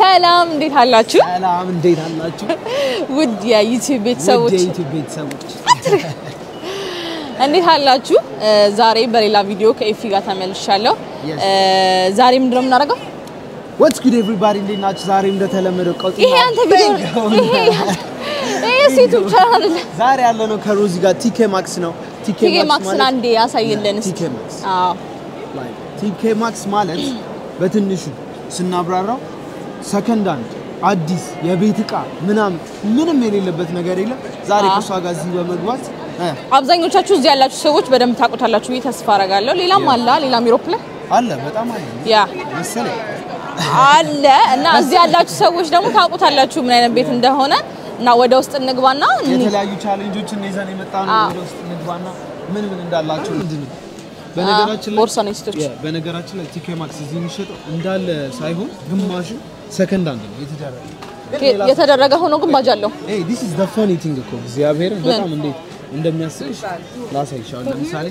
ሰላም እንዴት አላችሁ? ሰላም እንዴት አላችሁ? ውድ የዩቲዩብ ቤተሰቦች ውድ የዩቲዩብ ቤተሰቦች እንዴት አላችሁ? ዛሬ በሌላ ቪዲዮ ከኤፊ ጋር ተመልሻለሁ። Yes. ዛሬ ምንድን ነው የምናደርገው? ወትስ ጉድ ኤቭሪባዲ እንዴት ናችሁ? ዛሬ እንደተለመደው ቀውጢ ይሄ አንተ ቪዲዮ ይሄ ይሄ ዩቲዩብ ቻናል አይደለ? ዛሬ ያለ ነው ከሮዚ ጋር ቲኬ ማክስ ነው። ቲኬ ማክስን አንዴ ያሳይልን እስኪ። ቲኬ ማክስ አዎ like ቲኬ ማክስ ማለት በትንሹ ስናብራራው ሰከንድ አንድ አዲስ የቤት እቃ ምናምን ምንም የሌለበት ነገር የለም። ዛሬ አዎ። ከሷ ጋር እዚህ በመግባት እ አብዛኞቻችሁ እዚህ ያላችሁ ሰዎች በደንብ ታውቁታላችሁ ብዬ ተስፋ አደርጋለሁ። ሌላም አለ ሌላም ዩሮፕ ላይ አለ በጣም አለ ያ መሰለኝ አለ እና እዚህ ያላችሁ ሰዎች ደግሞ ታውቁታላችሁ ምን አይነት ቤት እንደሆነ እና ወደ ውስጥ እንግባና እንይ። የተለያዩ ቻሌንጆችን ይዘን የመጣ ነው። አዎ። ወደ ውስጥ እንግባና ምን ምን እንዳላቸው ምንድን ነው በነገራችን ላይ ቦርሳ ነው የሴቶች። የ- በነገራችን ላይ ቲኬ ማክስ እዚህ የሚሸጠው እንዳለ ሳይሆን ግማሹ ሰከንድ አንድ ነው የተደረገ። የተደረገ ሆኖ ግን ባጅ አለው። ኤይ ዲስ ኢዝ ዘ ፈኒ ቲንግ እኮ እግዚአብሔር በጣም እንዴት እንደሚያስብሽ ላሳይሽ። አሁን ለምሳሌ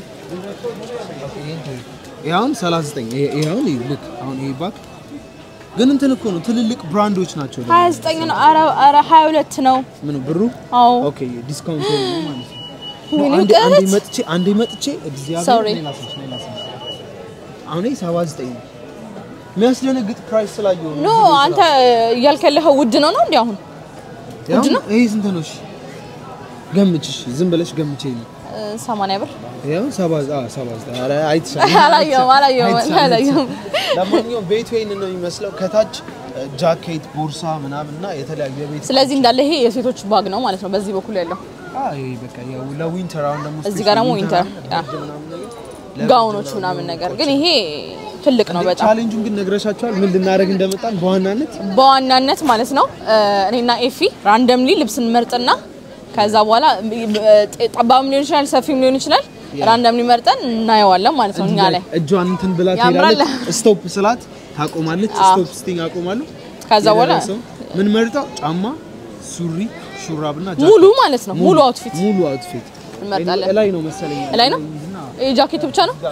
ይሄ አሁን 39 ይሄ ይሄ አሁን ይሄ ልክ አሁን ይሄ ባክ ግን እንትን እኮ ነው ትልልቅ ብራንዶች ናቸው። ደግሞ 29 ነው። ኧረ ኧረ 22 ነው። ምን ብሩ አዎ ኦኬ ዲስካውንት ነው ማለት ነው። ወይኔ አንዴ አንዴ ቀረት። መጥቼ አንዴ መጥቼ እግዚአብሔር Sorry. እኔ ላሳይሽ፣ እኔ ላሳይሽ። አሁን ይሄ 79 ነው። የሚያስደነግጥ ፕራይስ ስላየው ነው። ኖ አንተ እያልክ ያለኸው ውድ ነው ነው እንዴ? አሁን ያው ይሄ ስንት ነው? እሺ ገምች። እሺ ዝም ብለሽ ገምቼ ነው። እ፣ 80 ብር ያው 70 አ 79 ኧረ አይተሻል። አላየሁም አላየሁም አይተሻል፣ አላየሁም። አይተሻል። ለማንኛውም ቤት ወይን ነው የሚመስለው ከታች እ፣ ጃኬት፣ ቦርሳ ምናምን እና የተለያዩ የቤት ስለዚህ እንዳለ ይሄ የሴቶች ባግ ነው ማለት ነው። በዚህ በኩል ያለው አ ይሄ በቃ ያው ለዊንተር አሁን ደግሞ እዚህ ጋር ደግሞ ዊንተር ያ ጋውኖች ምናምን ነገር ግን ይሄ ትልቅ ነው በጣም ቻሌንጁን ግን ነግረሻቸዋል ምን ልናደርግ እንደመጣን በዋናነት በዋናነት ማለት ነው እ፣ እኔና ኤፊ ራንደምሊ ልብስ እንመርጥና ከዛ በኋላ እ፣ ጠባብም ሊሆን ይችላል ሰፊም ሊሆን ይችላል ራንደምሊ መርጠን እናየዋለን ማለት ነው እኛ ላይ እጇን እንትን ብላ ያምራል። ትሄዳለች። ስቶፕ ስላት ታቆማለች። ስቶፕ ስቲንግ አቆማለሁ። ከዛ በኋላ የደረሰው ምን መርጠው ጫማ፣ ሱሪ፣ ሹራብና ጃኬት ሙሉ ማለት ነው ሙሉ አውትፊት ሙሉ አውትፊት እንመርጣለን። ላይ ነው መሰለኝ። ላይ ነው ይሄ ጃኬቱ ብቻ ነው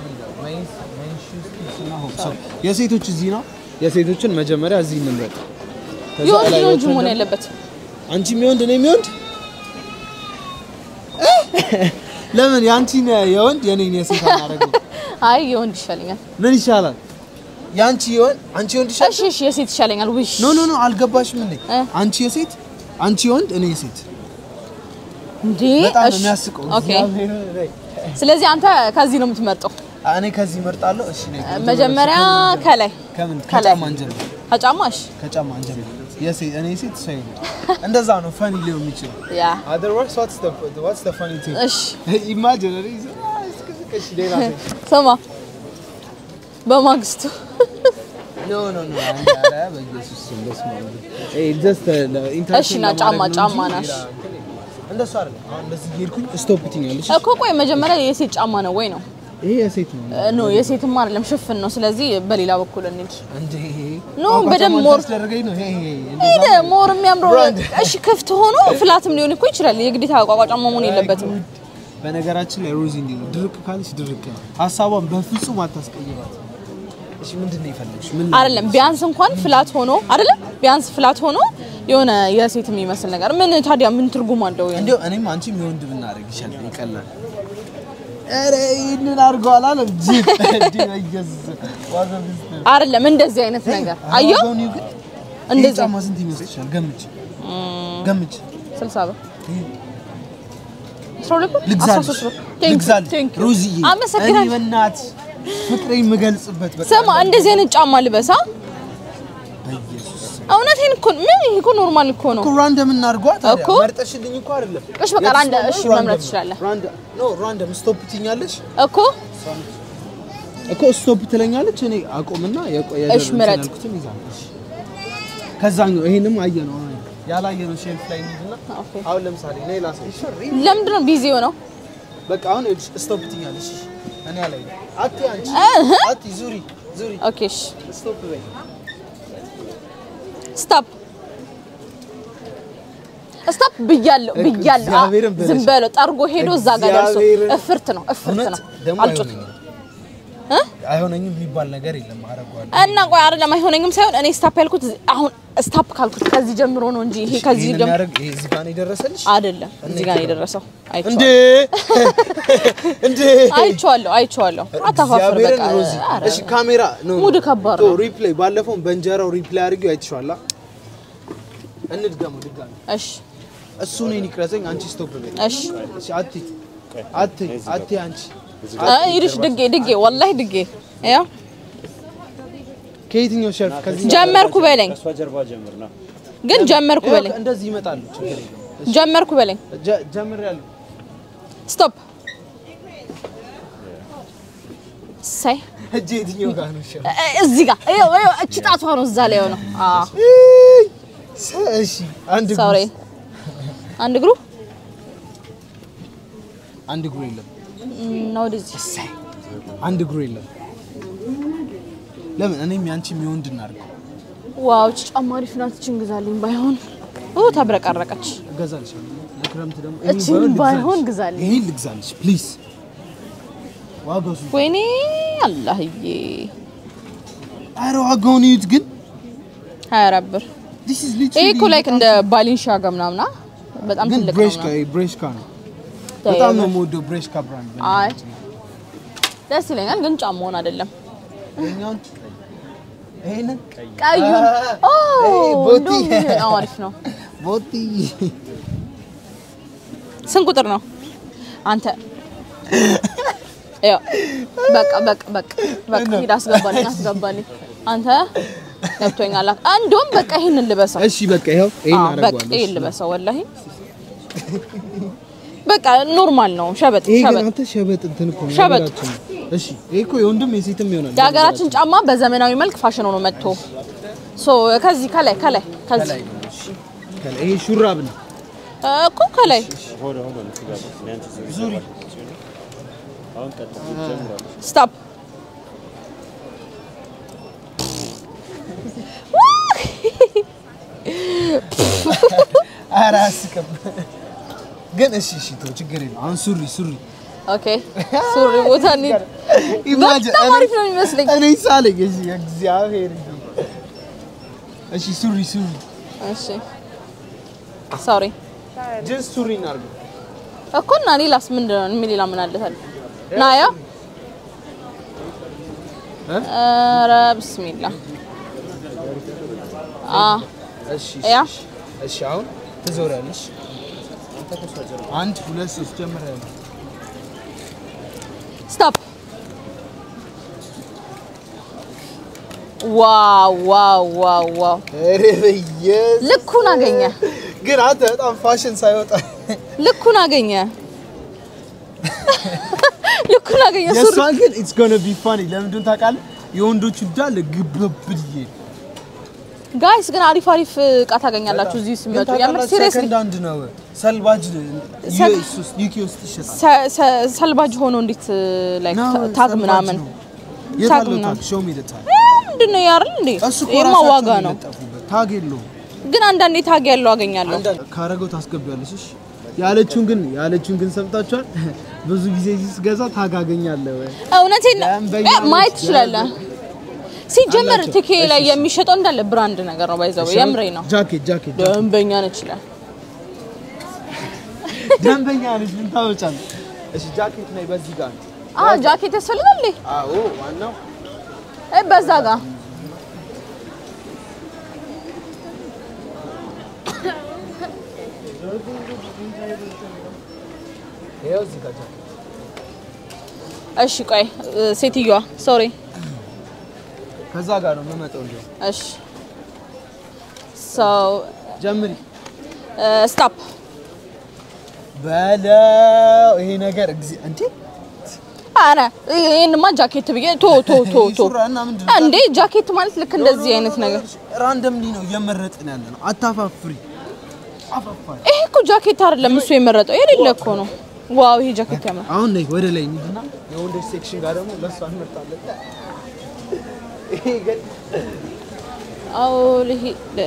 የሴቶች እዚህ ነው። የሴቶችን መጀመሪያ እዚህ እንምረጥ። ከዛ የወንድ ላይ ነው እንጂ ወጥተን መሆን ደግሞ- ያለበት አንቺ የሚወንድ ነው የሚወንድ ለምን የአንቺን የወንድ የኔን የሴት አናደርገው? አይ የወንድ ይሻለኛል ምን ይሻላል? የአንቺ የወንድ አንቺ የወንድ ይሻላል? እሺ እሺ የሴት ይሻለኛል ውሽ ኖ ኖ ኖ አልገባሽም እንዴ? እ? አንቺ የሴት አንቺ የወንድ እኔ የሴት እንዴ በጣም ነው እሺ የሚያስቀው። ኦኬ እግዚአብሔር ላይ። ስለዚህ አንተ ከዚህ ነው የምትመርጠው እኔ ከዚህ እመርጣለሁ። እሺ ነይ። መጀመሪያ ከላይ ከምን ከላይ ከጫማ እንጀምር። ከጫማሽ ከጫማ እንጀምር። የሴት እኔ ሴት ሰው እንደዛ ነው ፈኒ ሊሆን የሚችለው። ያ Otherwise, what's the what's the funny thing? እሺ Imagine እኔ እዚህ- አይ፣ እስኪ- እስኪ- እሺ፣ ሌላ ሴት። ስማ በማግስቱ No, no, no. አይ፣ ኧረ በኢየሱስ ስም በስመ አብ። ይሄ just, uh, ለኢንተርቴን እሺ፣ ና ለማድረግ ጫማ- ነው ጫማ እንጂ ናሽ። ሌላ እንትን የለም። እንደሱ አይደለም። አሁን እንደዚህ እየሄድኩኝ ስቶፕ ትኛለሽ። እኮ ቆይ መጀመሪያ የሴት ጫማ ነው ወይ ነው ይሄ የሴት ነው እ፣ ኖ የሴትም አይደለም ሽፍን ነው ስለዚህ በሌላ በኩል እንሂድ እንዴ? ኖ፣ ቋንቋ በደንብ ጫማ ሞር- ታስደርገኝ ነው። ይሄ ይሄ ሄደ እንደዛ ነው። ሞር የሚያምረው ብራንድ። እሺ ክፍት ሆኖ ፍላትም ሊሆን እኮ ይችላል የግዴታ ቋቋ ጫማ መሆን የለበትም በነገራችን ላይ ሮዚ እንዲህ ነው፣ ድርቅ ካለች ድርቅ ነው። ሀሳቧን በፍጹም አታስቀይራት። እሺ ምንድን ነው የፈለግሽ? ምን አይደለም ቢያንስ እንኳን ፍላት ሆኖ አይደለም ቢያንስ ፍላት ሆኖ የሆነ የሴት የሚመስል ነገር ምን ታዲያ ምን ትርጉም አለው እንዲያው እኔም አንቺም የወንድ ብናደርግ ይሻላል፣ ይቀላል። ኧረ ይህንን አድርገዋል አለ ጅብ እንዲህ በኢየሱስ ዋጋ ቢስ ነው። አይደለም እንደዚህ አይነት ነገር አየው ዋጋውን ይሁ ግን ይህ እንደዚህ ጫማ ስንት ይመስልሻል? ገምች ገምች። 60 ብር 12 ብር ልግዛልሽ 13 ብር Thank you, ልግዛልሽ thank you። ሮዝዬ፣ እኔ አመሰግናለሁ በእናትሽ ፍቅሬ የምገልጽበት በቃ ስማ እንደዚህ አይነት ጫማ ልበሳ በኢየሱስ እውነቴን እኮ ምን ይሄ እኮ ኖርማል እኮ ነው እኮ ራንደም እናድርገዋ ታዲያ። እኮ። መርጠሽልኝ እኮ አይደለም። እሺ በቃ ራንደ እሺ የተስማማው መምረጥ ራንደም ትችላለህ ነው። ራንደም ኖ ራንደም ስቶፕ ትኛለሽ እኮ እኮ ስቶፕ ትለኛለች። እኔ አቆምና የቆየ እሺ፣ ምረጥ። ከዛኛው ይሄንም አየ ነው ያላየ ነው ሼልፍ ላይ እንሂድና ኦኬ አሁን ለምሳሌ እኔ ላሳይሽ። ለምንድን ነው ቢዚ ሆነው በቃ አሁን ይኸውልሽ ስቶፕ ትኛለሽ። እኔ ያላይ አቲ አንቺ እህ። አቲ ዙሪ ዙሪ ኦኬ እሺ ስቶፕ በይ። ስታፕ ስታፕ ብያለሁ ብያለሁ አ- እግዚአብሔርን በለሽ። ዝም በለው ጠርጎ ሄዶ እዛ ጋር ደርሶ እግዚአብሔርን። እፍርት ነው እፍርት እውነት ነው ደግሞ አልጮት አይሆነኝም። እ አይሆነኝም የሚባል ነገር የለም። አደርገዋለሁ። እና ቆይ አይደለም አይሆነኝም ሳይሆን እኔ ስታፕ ያልኩት አሁን ስታፕ ካልኩት ከዚህ ጀምሮ ነው እንጂ ይሄ ከዚህ ይሄን ጀምሮ የሚያደርግ ይሄ እዚህ ጋር ነው የደረሰልሽ አይደለም እዚህ ጋር ነው የደረሰው። እንዴ? አይቼዋለሁ እንዴ? አይቼዋለሁ አይቼዋለሁ። አታፋፍር እግዚአብሔርን በቃ ሮዚ፣ ኧረ፣ እሺ ካሜራ ነው ሙድ ከባድ ቶ ነው። ሪፕሌይ ባለፈው በእንጀራው ሪፕሌይ አድርጊው አይተሽዋላ። እንድገሙ ድጋሚ እሺ እሱ እኔን ይቅረጸኝ፣ አንቺ ስቶፕ በይ። እሺ እሺ አቲ አቲ አቲ አንቺ እ ይልሽ ድጌ ድጌ ወላሂ ድጌ ያው ከየትኛው ሸልፍ ከዚህ ጀመርኩ በለኝ ከእሷ ጀርባ ጀምር ና ግን ጀመርኩ በለኝ እንደዚህ ይመጣሉ። ችግር የለም። ጀመርኩ በለኝ ጀ- ጀምሬያለሁ። ስቶፕ ሳይ እጄ የትኛው ጋር ነው? ሸልፍ እዚህ ጋር ይኸው ይኸው እቺ ጣቷ ነው እዛ ላይ ነው አዎ እሺ አንድ እግሩ ሶሪ አንድ እግሩ አንድ እግሩ የለም። ነው ወደዚህ አንድ እግሩ የለም። ለምን እኔም ያንቺም የወንድ እናድርገው። ዋው እቺ ጫማ አሪፍ ናት እቺን ግዛልኝ ባይሆን ኦ ተብረቀረቀች እገዛልሻለሁ። ለክረምት ደግሞ እቺን ባይሆን ግዛልኝ ይሄን ልግዛልሽ ፕሊዝ። ዋጋው ስንት? ወይኔ አላህዬ ኧረ ዋጋውን እዩት ግን ሀያ አራት ብር this is ይሄ literally እኮ ላይክ እንደ ባሊንሻጋ ምናምና በጣም ግን ትልቅ ነው ብሬሽካ ምናምን። ብሬሽካ ነው። በጣም ነው የምወደው ብሬሽካ ብራንድ። አይ ደስ ይለኛል ግን ጫማውን አይደለም ይሄኛውን ይሄንን ቀዩን ኦ ቦቲ። እንደውም ይሄ በጣም አሪፍ ነው ቦቲ ስንት ቁጥር ነው አንተ ያው በቃ በቃ በቃ በቃ ሂድ አስገባልኝ አስገባልኝ አንተ ገብቶኛል እንደውም በቃ ይሄንን ልበሰው እሺ በቃ ይኸው ይሄን አዎ፣ በቃ አደርገዋለሁ። ይሄን ልበሰው ወላሂ በቃ ኖርማል ነው ሸበጥ ይሄ ግን ሸበጥ አንተ ሸበጥ እንትን እኮ ነው ሸበጥ። የሀገራችን ነው። እሺ ይሄ እኮ የወንድም የሴትም ይሆናል። የሀገራችን ጫማ በዘመናዊ መልክ ፋሽን ሆኖ መጥቶ ሶ ከዚህ ከላይ ከላይ ከዚህ ከላይ ነው። እሺ ከላይ ይሄ ሹራብ ነው። እኮ ከላይ ሆደ ሆደ ልትጋባ እኔ አንቺ ዙሪ ዙሪ አሁን ቀጥ ጀምራለች ስታፕ ኧረ አያስቅም። ግን እሺ እሺ ተው ችግር የለም። አሁን ሱሪ ሱሪ ኦኬ ሱሪ ቦታ እንሂድ ኢማጂን በጣም አሪፍ ነው የሚመስለኝ እኔ ሳለኝ እሺ እግዚአብሔር እሺ ሱሪ ሱሪ እሺ ሶሪ ጅንስ ሱሪ እናድርገው። እኮ እና ሌላስ ምንድን ነው ምን ሌላ ምን አለ ታዲያ ናያ እ? ኧረ ብስሚላ አ እሺ ያ እሺ እሺ አሁን ትዞሪያለሽ። አንድ ሁለት ሶስት ጀምሪያለሽ። ስቶፕ ዋው ዋው ዋው ዋው ኧረ በኢየሱስ ልኩን አገኘ ግን አንተ በጣም ፋሽን ሳይወጣ ልኩን አገኘ ልኩን አገኘ ሱሪ የእሷን ግን ኢትስ ጎነ ቢ ፋኒ ለምንድን ታውቃለህ? የወንዶቹ እንዳለ ግብብዬ ጋይስ ግን አሪፍ አሪፍ እቃ ታገኛላችሁ እዚህ ሲመጡ የምር ሲሪየስሊ ሰከንድ አንድ ነው። ሰልባጅ ሰ- ዩኬ ውስጥ ይሸጣል። ሰልባጅ ሆኖ እንዴት ላይ ነው፣ ታግ ሰልባጅ ምናምን ነው። የት አለው ምናምን። ታግ? show me the tag። ምንድን ነው ያርል እንዴ እሱ እኮ ይሄማ ራሳቸው ዋጋ ነው የለጠፉበት። ታግ የለውም። ግን አንዳንዴ ታግ ያለው አገኛለሁ አንዳንድ ካረገው ታስገቢያለሽ። እሺ ያለችውን ግን ያለችውን ግን ሰምታችኋል። ብዙ ጊዜ ሲገዛ ታግ አገኛለሁ ወይ እውነቴን ነው። ደንበኛ እ ማየት ነች ትችላለህ ሲጀመር አላቸው። ትኬ ላይ የሚሸጠው እንዳለ ብራንድ ነገር ነው ባይዘው የምሬ ነው ጃኬት ጃኬት ጃኬት። ደንበኛ ነች ይላል ደንበኛ ነች። ምን ታወጫለሽ? እሺ ጃኬት ነይ በዚህ ጋር ነው። አ ጃኬት ያስፈልጋል እንዴ አዎ ዋናው እ በዛ ጋር ይኸው እዚህ ጋር ጃኬት እሺ ቆይ እ፣ ሴትዮዋ ሶሪ ከዛ ጋር ነው የምመጣው። እንዲያው እሺ ሶ ጀምሪ ስቶፕ በለው ይሄ ነገር እግዚ እንዴ አረ ይሄንማ ጃኬት ብዬ ቶ ቶ ቶ ቶ ሱራ እና ምንድን ነው? እንዴ ጃኬት ማለት ልክ እንደዚህ አይነት ነገር ራንደምሊ ነው እየመረጥን ያለ ነው። አታፋፍሪ። አፋፋሪ። ይሄ እኮ ጃኬት አይደለም እሱ የመረጠው የሌለ እኮ ነው ዋው ይሄ ጃኬት ያምራል አሁን ነይ ወደ ላይ እንሂድና የወንዶች ሴክሽን ጋር ደግሞ ለእሷ እንመርጣለን። ይሄ ግን አዎ ልሂ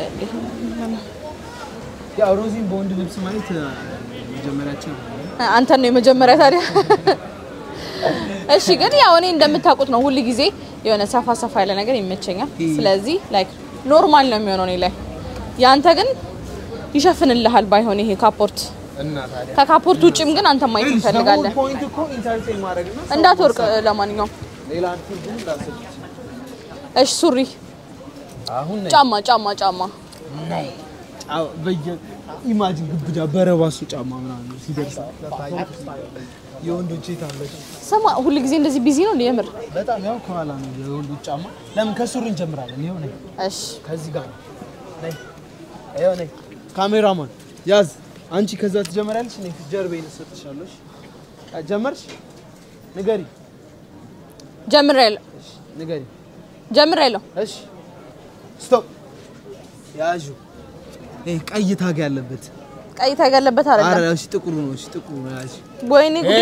ያው ሮዚን በወንድ ልብስ ማየት አ፣ መጀመሪያችን ነው። አንተን ነው የመጀመሪያ ታዲያ እሺ ግን ያው እኔ እንደምታውቁት ነው ሁል ጊዜ የሆነ ሰፋ ሰፋ ያለ ነገር ይመቸኛል። ስለዚህ ላይክ ኖርማል ነው የሚሆነው እኔ ላይ። ያንተ ግን ይሸፍንልሃል ባይሆን ይሄ ካፖርት። እና ታዲያ ከካፖርት ውጭም ግን አንተ ማየት እንፈልጋለን። ፖይንት እኮ ኢንተርቴን ማድረግ ነው። እንዳትወርቅ ለማንኛውም ሌላ ፊልም እንዳስብ እሺ ሱሪ፣ አሁን ነይ ጫማ ጫማ ጫማ ነይ ጫ- በየ ኢማጂን ግብዳ በረባሱ ጫማ ምናምን ሲደርስ የወንዶች የት አለች? ስማ ሁል ጊዜ እንደዚህ ቢዚ ነው እንዴ? የምር በጣም ያው ከኋላ ነው የወንዶች ጫማ። ለምን ከሱሪ እንጀምራለን? ይኸው ነይ እሺ ከዚህ ጋር ነው። ነይ ይኸው ነይ። ካሜራማን ያዝ። አንቺ ከዛ ትጀምሪያለሽ፣ እኔ ጀርቤን እሰጥሻለሁ። እሺ? ጀመርሽ? ንገሪ፣ ጀምሬያለሁ እሺ፣ ንገሪ። ጀምሬያለሁ። እሺ፣ ስቶፕ። ያዡ። ይሄ ቀይ ታግ ያለበት ቀይ ታግ ያለበት አረ፣ አይደለም። እሺ፣ ጥቁሩ ነው። እሺ፣ ጥቁሩ ነው። ያዥ። ወይኔ ጉዴ!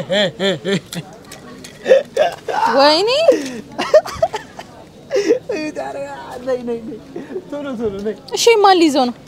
ወይኔ ነይ፣ ነይ፣ ነይ። ቶሎ ቶሎ ነይ። እሺ ማን ሊይዘው ነው?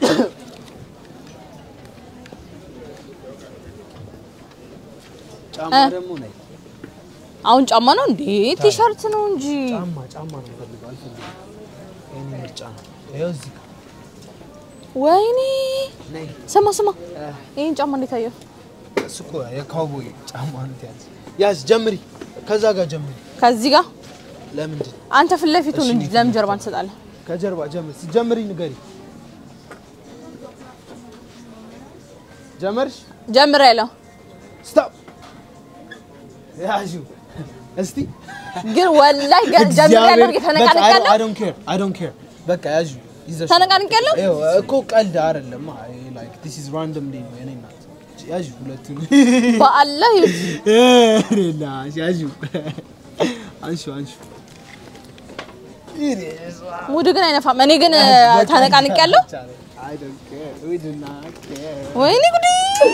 ጫማ እ? ደግሞ ነይ። አሁን ጫማ ነው እንዴ? ቲሸርት ነው እንጂ። ጫማ ጫማ ነው የምፈልገው። አልፈልግም። የእኔ ምርጫ ነው። ይኸው እዚህ ጋር ወይኔ ነይ። ስማ ስማ፣ እ፣ ይሄን ጫማ እንዴት አየው? እሱ እኮ የካውቦይ ጫማ ነው። ያዝ ያዝ፣ ጀምሪ። ከዛ ጋር ጀምሪ። ከዚህ ጋር ለምንድን አንተ ፊት ለፊቱን እሺ፣ እንጂ እኔ ለምን ጀርባ እንሰጣለን? ከጀርባ ጀምሪ። ስትጀምሪ ንገሪ። ጀመርሽ? ጀምሬያለሁ፣ ስቶፕ። ያዡ እስቲ ግን ወላሂ ገ- ጀምሬያለሁ። ተነቃንቄያለሁ፣ አይ ዶንት ኬር አይ ዶንት ኬር። በቃ ያዡ ይዘሽ ተነቃንቄያለሁ። ይኸው እኮ ቀልድ አይደለም። ላይክ ዲስ ኢዝ ራንደም ዴይ ነው የኔ እናት። ያዡ ሁለቱን በአላህ ይሁን። ሌላሽ ያዡ አንሹ አንሹ ሙድ ግን አይነፋም። እኔ ግን ተነቃንቄያለሁ። አይ ዶንት ኬር ዊ ዱ ናት ኬር ወይኔ ጉዴ!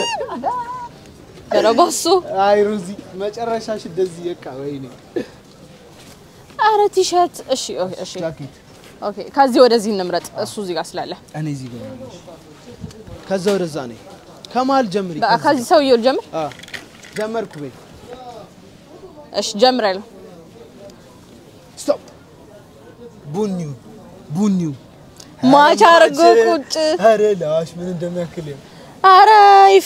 ኧረ በሱ አይ ሮዚ መጨረሻሽ እንደዚህ በቃ ወይኔ ኧረ ቲሸርት። እሺ ኦኬ፣ እሺ ጃኬት ኦኬ። ከዚህ ወደዚህ እንምረጥ፣ እሱ እዚህ ጋር ስላለ። እኔ እዚህ ጋር ያለሽ ከዛ ወደዛ ነኝ ከመሀል ጀምሪ በቃ ከዚህ ሰውዬው ልጀምር። አ ጀመርኩ በይ እሺ ጀምሬያለሁ። ስቶፕ ቡኒው ቡኒው ማች አድርጎ ቁጭ። ኧረ ላሽ ምን እንደሚያክል ይኸው። ኧረ ይፊ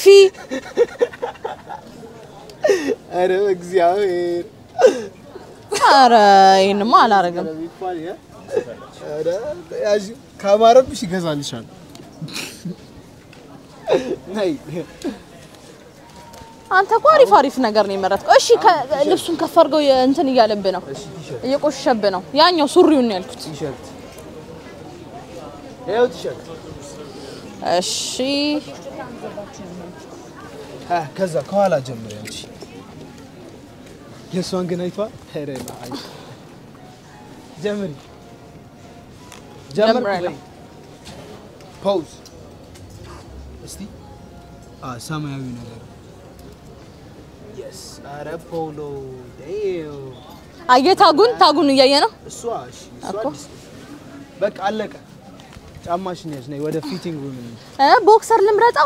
ኧረ በእግዚአብሔር ኧረ ይሄንማ አላረግም። ኧረ ቢባል ያ ኧረ ያዥ ካማረብሽ ይገዛልሻል ነይ አንተ እኮ አሪፍ አሪፍ ነገር ነው የመረጥከው። እሺ ከ- ልብሱን ከፍ አድርገው የ- እንትን እያለብህ ነው፣ እሺ ቲሸርት እየቆሸሸብህ ነው። ያኛው ሱሪውን ነው ያልኩት። ቲሸርት ይኸው ቲሸርት እሺ አ ከዛ ከኋላ ጀምሪ አንቺ የእሷን ግን አይቷል ኧረ ላሽ ጀምሪ ጀምርኩ ጀምራለሁ። በይ ፖዝ እስቲ አ ሰማያዊ ነገር የስ ኧረ ፖሎ ዴው አየህ፣ ታጉን ታጉን እያየ ነው። እሷ እሺ እሷ እኮ። አዲስ ነው። በቃ አለቀ ጫማሽን ያዥ ነይ ወደ ፊቲንግ ሩም እንሂድ እ ቦክሰር ልምረጣ።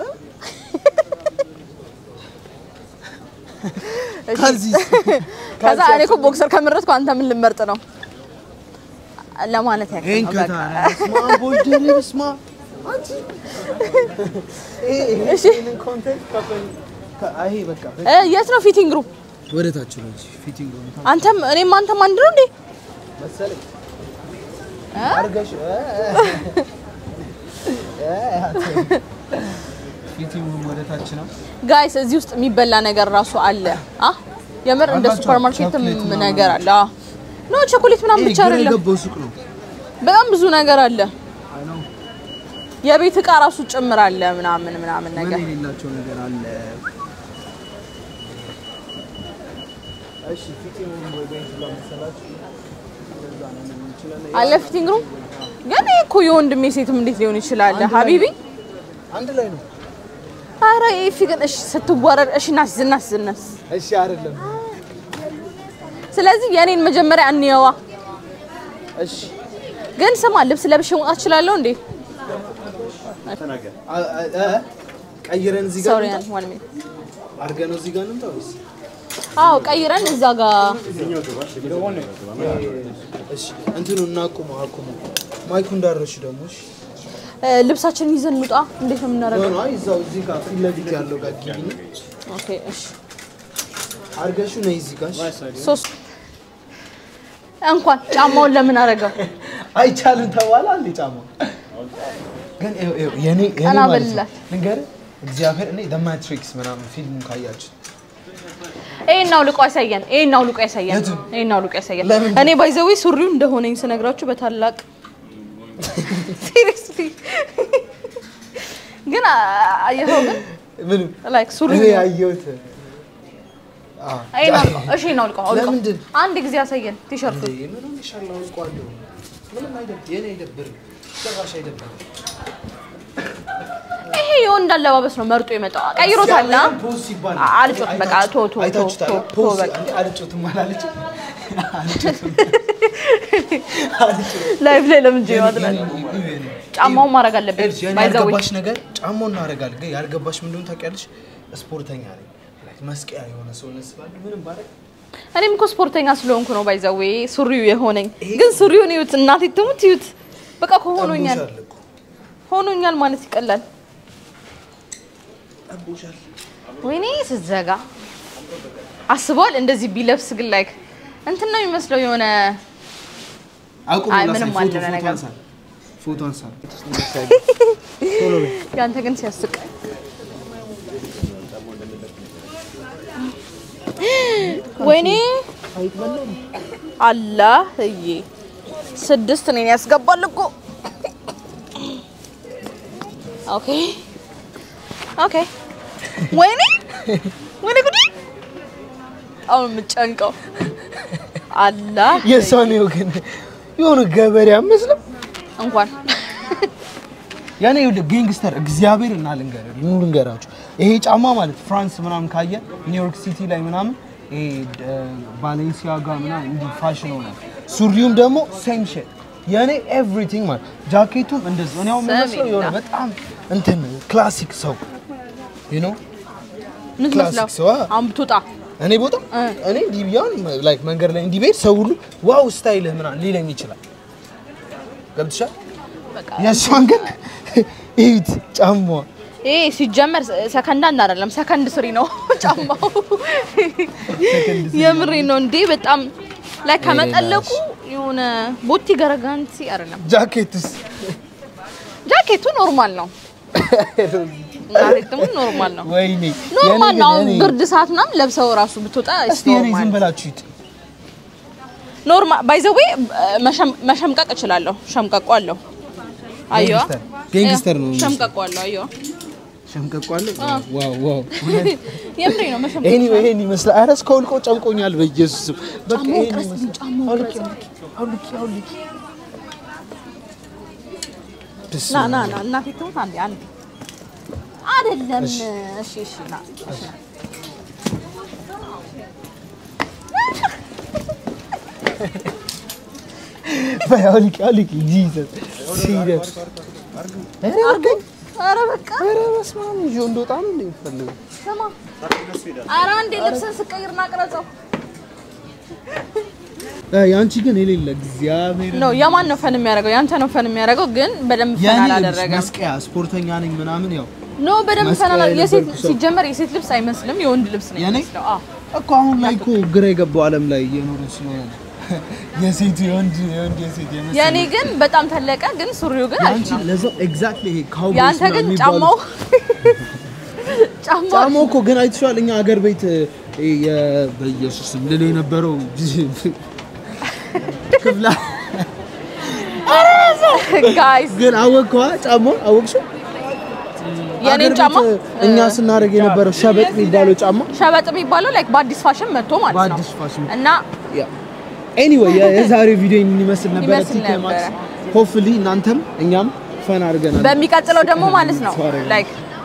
እሺ። ከዚህ ከዛ እኔ እኮ ቦክሰር ከመረጥኩ አንተ ምን ልመርጥ ነው ለማለት ያክል ይሄን ነው። ከታ በቃ። ስማ ቦልደር ስማ አንቺ እሺ ይሄንን ኮንቴንት ከፈል አይ በቃ እ የት ነው ፊቲንግ ሩም? ወደ ታች ነው እንጂ ፊቲንግ ሩም አንተም እኔም አንተም አንድ ነው እንዴ? መሰለኝ እ? አርገሽ ፊቲንግ ሩም ወደ ታች ነው ጋይስ እዚህ ውስጥ የሚበላ ነገር ራሱ አለ። አ የምር እንደ አላቸው። ሱፐር ማርኬትም ቾኮሌት ምናምን ነገር አለ። አ ኖ ቸኮሌት ምናምን ብቻ ግራ አይደለም፣ የገባው ሱቅ ነው በጣም ብዙ ነገር አለ። አይ ነው የቤት እቃ ራሱ ጭምር አለ ምናምን ምናምን ምን ነገር የሌላቸው ነገር አለ እሺ ፊቲንግ ሩም ወይ ቤት ጋር መሰላችሁ እንደዛ ነው የምንችለው አለ ፊቲንግ ሩም። ግን ይሄ እኮ የወንድሜ ሴትም እንዴት ሊሆን ይችላል? አንድ ላይ ሀቢቢ አንድ ላይ ነው አረ ኤፊ ግን እሺ ስትወረድ እሺ ናስ ዝናስ ዝናስ እሺ አይደለም ስለዚህ የኔን መጀመሪያ እንየዋ። እሺ ግን ስማ ልብስ ለብሼ መውጣት እችላለሁ እንዴ? ተናገር። አ- አ- አ- ቀይረን እዚህ ጋር ሶሪ እንምጣ? ዋን ሚኒት አድርገን ነው እዚህ ጋር እንምጣ ወይስ አዎ ቀይረን እዛ ጋር እሺ እንትኑ እናቁመው አቁመው ማይኩ እንዳረሽ ደግሞ እሺ እ፣ ልብሳችንን ይዘን እንውጣ። እንዴት ነው የምናደርገው? ሆኖ አይ እዛው እዚህ ጋር ፊት ለፊት ያለው ጋር ግቢ ኦኬ እሺ አርገሹ ነይ እዚህ ጋር እሺ። ሶስት እንኳን ጫማውን ለምን አደረገው? አይቻልም ተባለ አንዴ ጫማ ግን ይኸው ይኸው የኔ የኔ ቀና ማለት ነው በልላት። ልንገርህ እግዚአብሔር እኔ ዘ ማትሪክስ ምናምን ፊልሙን ካያችሁ ይሄን አውልቆ ያሳየን። ይሄን አውልቆ ያሳየን። የቱን? ይሄን አውልቆ ያሳየን። ለምን? እኔ ባይዘዌ ሱሪው እንደሆነኝ ስነግራችሁ በታላቅ ሲሪየስሊ ግን አየኸው ግን ምን ላይክ ሱሪ እኔ ያየሁት አ ይሄን አውልቆ እሺ ይሄን አውልቆ አውልቆ ለምንድን? አንድ ጊዜ ያሳየን ቲሸርቱ ምን ሆነሻል? አውልቀዋለሁ። ምንም አይደብርም። የኔ አይደብርም። ጭራሽ አይደብርም። ይሄ የወንድ አለባበስ ነው መርጦ የመጣው ቀይሮታል ና እግዚአብሔርን ፖዝ ሲባል አ- አልጮት በቃ ቶ ቶ ቶ አይታችሁታል? ቶ ቶ ፖዝ በቃ አንዴ አልጮትም አላለችም? አልጮትም። ላይቭ ላይ ለምን ጀ ይወጣል? የኔ- ጫማውን ማድረግ አለብን ኤልስ የኔ ባይዘዌ ያልገባሽ ነገር ጫማውን እናደርጋለን። ግን ያልገባሽ ምን እንደሆነ ታውቂያለሽ? ስፖርተኛ ነኝ። ላይክ መስቀያ የሆነ ሰውነት ስላለ ምንም ባደርግ እኔም እኮ ስፖርተኛ ስለሆንኩ ነው ባይዘዌ ሱሪው የሆነኝ ግን ሱሪውን ይዩት እናቴ ትሙት ይዩት በቃ ከሆኖኛል ጠቦሻል እኮ። ሆኖኛል ማለት ይቀላል ጠቦሻል። ወይኔ ስዘጋ አስበዋል እንደዚህ ቢለብስ ግን ላይክ እንትን ነው የሚመስለው የሆነ አቁም አይ፣ ላሳይ። ምንም ፎቶ- አለ ፎቶ ነገር። አንሳ። ፎቶ አንሳ። ቶሎ በይ። ያንተ ግን ሲያስቅ ወይኔ አላህዬ ስድስት እኔን ያስገባል እኮ ኦኬ ኦኬ ወይኔ ወይኔ ጉዲ አሁን የምጨንቀው አላህ የሰው ነው ግን የሆነ ገበሬ አመስለም እንኳን ያኔ ይኸውልህ ጋንግስተር እግዚአብሔር እና ልንገርህ ኑ ልንገራችሁ ይሄ ጫማ ማለት ፍራንስ ምናምን ካየ ኒውዮርክ ሲቲ ላይ ምናምን ይሄ ባሌንሲያጋ ምናምን እንዲህ ፋሽን ሆነ ሱሪውም ደግሞ ሴም ሼት የኔ ኤቭሪቲንግ ማለት ጃኬቱም እንደዚህ እኔ አሁን የምመስለው የሆነ ሰሚና። በጣም እንትን ክላሲክ ሰው ዩ ኖ ምትመስለው ክላሲክ ሰው፣ አ- አሁን ብትወጣ እኔ ቦታ እኔ እንዲህ ቢሆን ላይክ መንገድ ላይ እንዲህ ብሄድ ሰው ሁሉ ዋው ስታይልህ ምናምን ሊለኝ ይችላል ገብትሻል በቃ የእሷን ግን እዩት ጫማዋ ይሄ ሲጀመር ሰከንድ አንድ አይደለም፣ ሰከንድ ስሪ ነው ጫማው። የምሬ ነው እንዴ! በጣም ላይ ከመጠለቁ የሆነ ቦቲ ገረጋንቲ አይደለም። ጃኬቱስ ጃኬቱ ኖርማል ነው፣ ጃኬቱም ኖርማል ነው፣ ወይኔ ኖርማል ነው። አሁን የኔ ግን ብርድ ሰዓት ምናምን ለብሰው ራሱ ብትወጣ እስቲ የኔ ዝም ኖርማል ብላችሁ ይት ኖርማል። ባይ ዘ ዌይ መሸምቀቅ እችላለሁ። ሸምቀቆ አለው። አየዋ ጋንግስተር ጋንግስተር ነው ሸምቀቆ አለው። አየዋ ሸምቀቋለ ዋው ዋው የምሬ ነው መሸምቀቅ ኤኒዌይ ይሄን ይመስላል ኧረ እስከ ውልቆ ጨንቆኛል በኢየሱስ ስም በቃ ጫማው ይሄን ቅረስ ይመስላል ጫማው አውልቂ ቅረስ አውልቂ አውልቂ ና ና ና እናቴ ትሙት አንዴ አንዴ አይደለም። እሺ እሺ ና እሺ ና በይ አውልቂ አውልቂ ጂሰስ ሲሪየስ አርገኝ። ኧረ በቃ ኧረ በስመ አብ ይዤው እንደወጣ ነው እንደ የምትፈልገው ስማ፣ ኧረ አንዴ ልብስን ስቀይር ና ቅረጸው። ያንቺ ግን የሌለ እግዚአብሔር ነው የማን ነው ፈን የሚያደርገው? ያንተ ነው ፈን የሚያደርገው፣ ግን በደንብ ፈን ያኔ አላደረገም። መስቀያ ስፖርተኛ ነኝ ምናምን ያው ኖ በደንብ ፈን መስቀያ አላ የሴት የነበርኩ ሰው። ሲጀመር የሴት ልብስ አይመስልም፣ የወንድ ልብስ ነው የኔ? የሚመስለው። አዎ እኮ አሁን ላይ እኮ ግራ የገባው ዓለም ላይ እየኖረ ስለሆነ ነው። የሴት የወንድ የወንድ የሴት የመሰለ የኔ ግን በጣም ተለቀ፣ ግን ሱሪው ግን አሪፍ ያንቺ ነው። ለዛው ኤግዛክትሊ ይሄ ካውቦይስ ያንተ ግን ምናምን ጫማው የሚባሉት- ጫማው ጫማው እኮ ግን አይተሽዋል። እኛ አገር ቤት እ፣ የ- በኢየሱስ ስም ልል የነበረው ክፍላ ጋይስ ግን አወቅከዋ ጫማው አወቅሽው? የኔን አገር ቤት ጫማ እኛ ስናደርግ የነበረው ሸበጥ የሚባለው ጫማ ሸበጥ የሚባለው ላይክ በአዲስ ፋሽን መጥቶ ማለት ነው በአዲስ ፋሽን እና ኤኒዌይ የዛሬው ቪዲዮ የሚመስል ነበረ። ይመስል ቲኬ ማክስ ነበረ። ሆፕፉሊ እናንተም እኛም ፈን አድርገናል። በሚቀጥለው ደግሞ ማለት ነው Sorry. ላይክ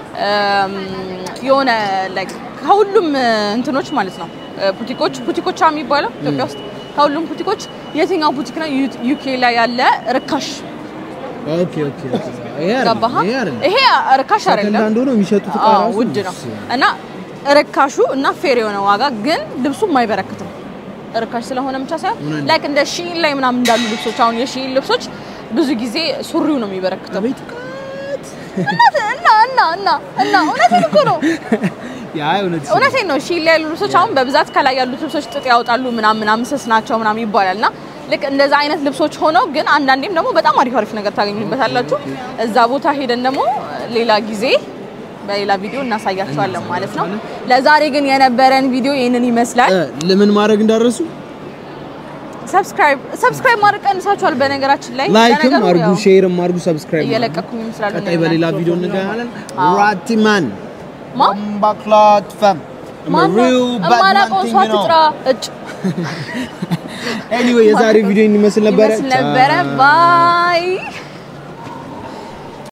የሆነ ላይክ ከሁሉም እንትኖች ማለት ነው ቡቲኮች ቡቲኮቻ የሚባለው ኢትዮጵያ ውስጥ ከሁሉም ቡቲኮች የትኛው ቡቲክ ነው ዩኬ ላይ ያለ ርካሽ ኦኬ ኦኬ ኦኬ። ይሄ አይደለም፣ ገባህ? ይሄ አይደለም። ይሄ ርካሽ አይደለም ሰከንድ ሃንድ ሆኖ የሚሸጡት እቃ አዎ፣ ራሱ ውድ ነው እና ርካሹ እና ፌር የሆነ ዋጋ ግን ልብሱም አይበረክትም። ርካሽ ስለሆነ ብቻ ሳይሆን ላይክ እንደ ሺን ላይ ምናምን እንዳሉ ልብሶች አሁን የሺን ልብሶች ብዙ ጊዜ ሱሪው ነው የሚበረክተው። አቤት እና እና እና እና እና እውነቴን እኮ ነው ያ እውነት እውነቴን ነው። ሺን ላይ ያሉ ልብሶች አሁን በብዛት ከላይ ያሉት ልብሶች ጥጥ ያወጣሉ ምናምን ምናምን ስስ ናቸው ምናምን ይባላል እና ልክ እንደዛ አይነት ልብሶች ሆነው ግን አንዳንዴም ደግሞ በጣም አሪፍ አሪፍ ነገር ታገኙበታላችሁ። እዛ ቦታ ሄደን ደግሞ ሌላ ጊዜ በሌላ ቪዲዮ እናሳያቸዋለን ማለት ነው። ለዛሬ ግን የነበረን ቪዲዮ ይህንን ይመስላል። ለምን ማድረግ እንዳረሱ ሰብስክራይብ ሰብስክራይብ ማድረግ ቀንሳችኋል። በነገራችን ላይ ላይክም ለነገሩ አርጉ፣ ያው ሼርም አርጉ፣ ሰብስክራይብ እየለቀኩኝ ይመስላል። ቀጣይ በሌላ ቪዲዮ እንገናኛለን። አዎ። ራቲማን ማ ባክላት ፈም ማላውቀው ሰው አትጥራ እጭ ኤኒዌይ የዛሬ ቪዲዮ ይመስል ነበረ። ይመስል ነበረ። ባይ